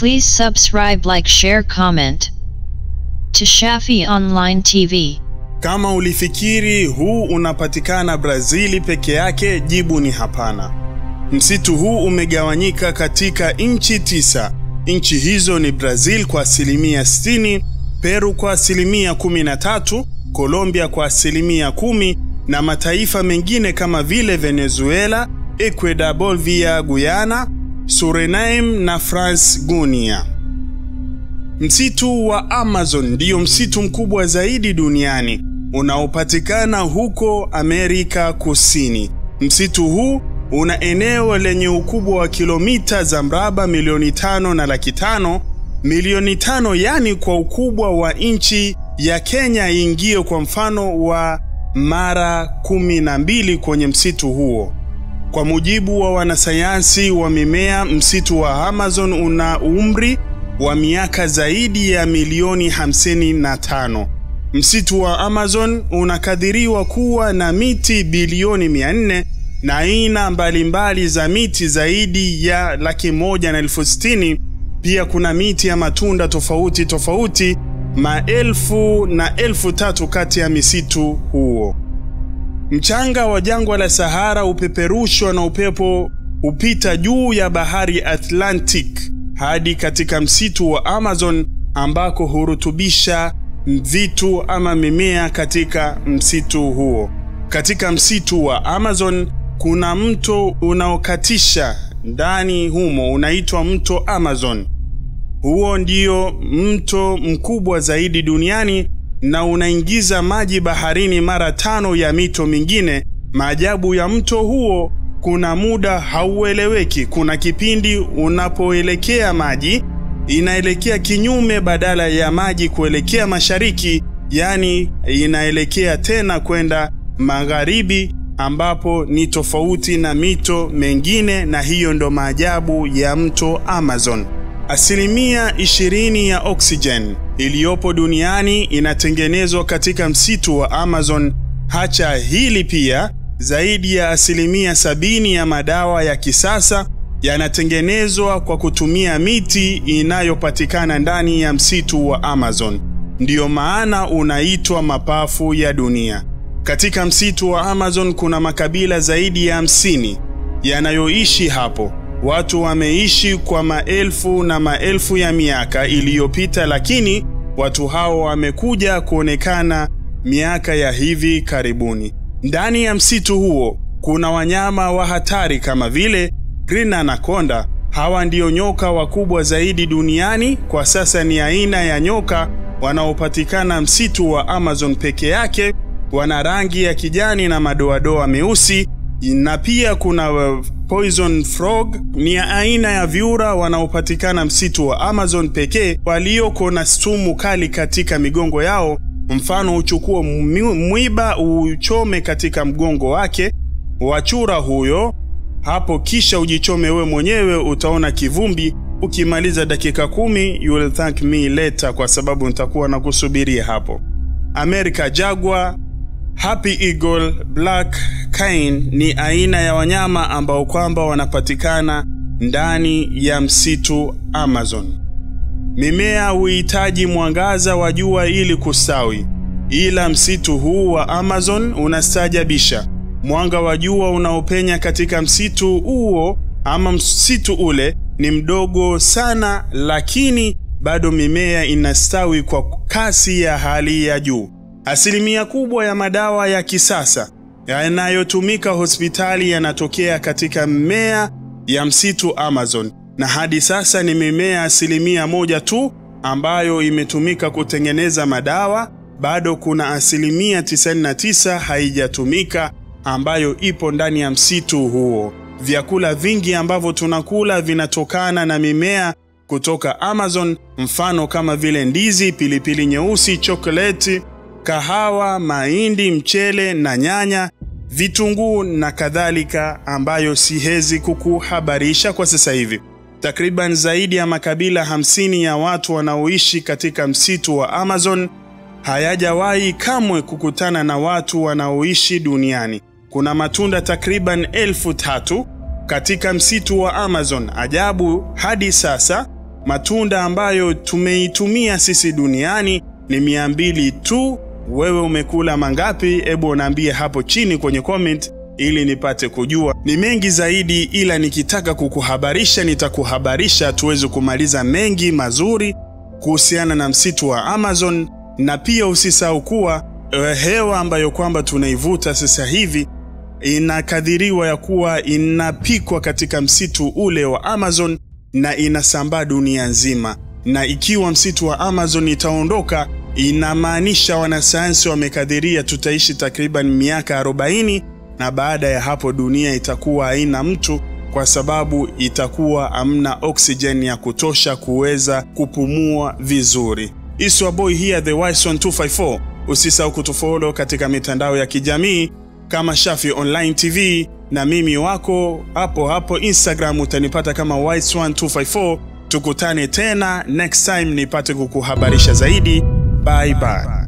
Please subscribe, like, share, comment to Shafi Online TV. Kama ulifikiri huu unapatikana Brazili peke yake, jibu ni hapana. Msitu huu umegawanyika katika nchi tisa. Nchi hizo ni Brazil kwa asilimia 60, Peru kwa asilimia 13, Colombia kwa asilimia kumi na mataifa mengine kama vile Venezuela, Ecuador, Bolivia, Guyana, Suriname na France Guiana. Msitu wa Amazon ndiyo msitu mkubwa zaidi duniani unaopatikana huko Amerika Kusini. Msitu huu una eneo lenye ukubwa wa kilomita za mraba milioni tano na laki tano milioni tano, yani kwa ukubwa wa nchi ya Kenya iingie kwa mfano wa mara kumi na mbili kwenye msitu huo. Kwa mujibu wa wanasayansi wa mimea, msitu wa Amazon una umri wa miaka zaidi ya milioni 55. Msitu wa Amazon unakadiriwa kuwa na miti bilioni 400 na aina mbalimbali za miti zaidi ya laki moja na elfu sitini. Pia kuna miti ya matunda tofauti tofauti maelfu na elfu tatu kati ya misitu huo. Mchanga wa jangwa la Sahara upeperushwa na upepo hupita juu ya bahari Atlantic hadi katika msitu wa Amazon ambako hurutubisha vitu ama mimea katika msitu huo. Katika msitu wa Amazon kuna mto unaokatisha ndani humo unaitwa mto Amazon. Huo ndio mto mkubwa zaidi duniani na unaingiza maji baharini mara tano ya mito mingine. Maajabu ya mto huo, kuna muda haueleweki. Kuna kipindi unapoelekea maji inaelekea kinyume, badala ya maji kuelekea mashariki, yaani inaelekea tena kwenda magharibi, ambapo ni tofauti na mito mengine, na hiyo ndo maajabu ya mto Amazon. Asilimia ishirini ya oksijeni iliyopo duniani inatengenezwa katika msitu wa Amazon. Hacha hili pia, zaidi ya asilimia sabini ya madawa ya kisasa yanatengenezwa kwa kutumia miti inayopatikana ndani ya msitu wa Amazon. Ndiyo maana unaitwa mapafu ya dunia. Katika msitu wa Amazon kuna makabila zaidi ya hamsini yanayoishi hapo. Watu wameishi kwa maelfu na maelfu ya miaka iliyopita, lakini watu hao wamekuja kuonekana miaka ya hivi karibuni. Ndani ya msitu huo kuna wanyama wa hatari kama vile green anaconda. Hawa ndio nyoka wakubwa zaidi duniani kwa sasa. Ni aina ya nyoka wanaopatikana msitu wa Amazon peke yake. Wana rangi ya kijani na madoadoa meusi, na pia kuna poison frog ni aina ya vyura wanaopatikana msitu wa Amazon pekee, walioko na sumu kali katika migongo yao. Mfano, uchukue mwiba uchome katika mgongo wake wachura huyo hapo, kisha ujichome we mwenyewe, utaona kivumbi. Ukimaliza dakika kumi, you will thank me later, kwa sababu nitakuwa na kusubiria hapo. America jaguar Happy Eagle, Black Cane ni aina ya wanyama ambao kwamba wanapatikana ndani ya msitu Amazon. Mimea huhitaji mwangaza wa jua ili kustawi, ila msitu huu wa Amazon unastaajabisha. Mwanga wa jua unaopenya katika msitu huo ama msitu ule ni mdogo sana, lakini bado mimea inastawi kwa kasi ya hali ya juu. Asilimia kubwa ya madawa ya kisasa yanayotumika hospitali yanatokea katika mimea ya msitu Amazon, na hadi sasa ni mimea asilimia moja tu ambayo imetumika kutengeneza madawa. Bado kuna asilimia 99 haijatumika ambayo ipo ndani ya msitu huo. Vyakula vingi ambavyo tunakula vinatokana na mimea kutoka Amazon, mfano kama vile ndizi, pilipili nyeusi, chokoleti kahawa, mahindi, mchele na nyanya, vitunguu na kadhalika, ambayo siwezi kukuhabarisha kwa sasa hivi. Takriban zaidi ya makabila hamsini ya watu wanaoishi katika msitu wa Amazon hayajawahi kamwe kukutana na watu wanaoishi duniani. Kuna matunda takriban elfu tatu katika msitu wa Amazon. Ajabu, hadi sasa Matunda ambayo tumeitumia sisi duniani ni mia mbili tu. Wewe umekula mangapi? Hebu unaambie hapo chini kwenye comment ili nipate kujua. Ni mengi zaidi, ila nikitaka kukuhabarisha nitakuhabarisha, tuweze kumaliza mengi mazuri kuhusiana na msitu wa Amazon, na pia usisahau kuwa hewa ambayo kwamba tunaivuta sasa hivi inakadhiriwa ya kuwa inapikwa katika msitu ule wa Amazon na inasambaa dunia nzima, na ikiwa msitu wa Amazon itaondoka, inamaanisha wanasayansi wamekadhiria tutaishi takriban miaka 40 na baada ya hapo dunia itakuwa haina mtu kwa sababu itakuwa hamna oksijeni ya kutosha kuweza kupumua vizuri. Iswa boy here the wise one 254. Usisahau kutufollow katika mitandao ya kijamii kama Shafi Online TV na mimi wako hapo hapo Instagram utanipata kama wise one 254. Tukutane tena next time nipate kukuhabarisha zaidi. Bye bye.